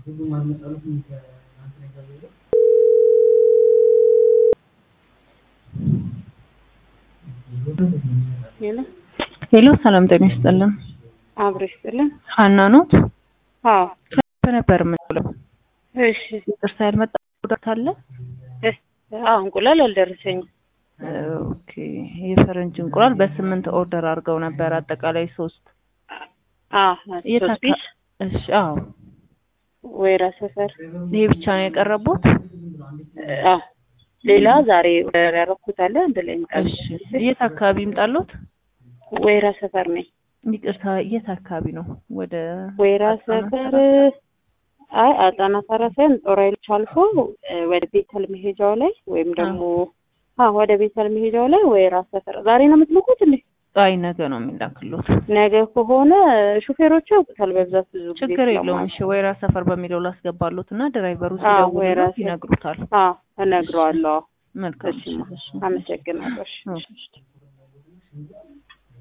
ሄሎ ሄሎ ሰላም ጤና ይስጥልን። አብሮ ይስጥልን። ሀና ኖት አዎ ነበር የምንለው። እሺ ይቅርታ ያልመጣ ጉዳት አለ? እስ- አዎ እንቁላል አልደረሰኝም። ኦኬ የፈረንጅ እንቁላል በስምንት ኦርደር አድርገው ነበር አጠቃላይ ሶስት አዎ የት ሶስት አካ- ፒስ እሺ አዎ ወይራ ሰፈር። ይሄ ብቻ ነው የቀረቡት? አዎ ሌላ ዛሬ ኦርደር ያደረኩት አለ አንድ ላይ ይምጣል። እሺ የት አካባቢ ይምጣሉት? ወይራ ሰፈር ነኝ። ይቅርታ የት አካባቢ ነው? ወደ ወይራ አጣና ሰፈር አይ አጣና ሰራ ሳይሆን ጦር ኃይሎች አልፎ እ፣ ወደ ቤተል መሄጃው ላይ ወይም ደግሞ አዎ ወደ ቤተል መሄጃው ላይ ወይራ ሰፈር። ዛሬ ነው የምትልኩት እንዴ? አይ ነገ ነው የሚላክሉት። ነገ ከሆነ ሹፌሮቹ ያውቁታል በብዛት ብዙ ጊዜ ችግር የለውም። ስለማውቅ። እሺ ወይራ ሰፈር በሚለው ላስገባሉት እና ድራይቨሩ አዎ ወይራ ሲደውሉት ሰፈር። ይነግሩታል። አዎ እነግረዋለሁ። መልካም እሺ እሺ። አመሰግናለሁ። እሺ። እሺ።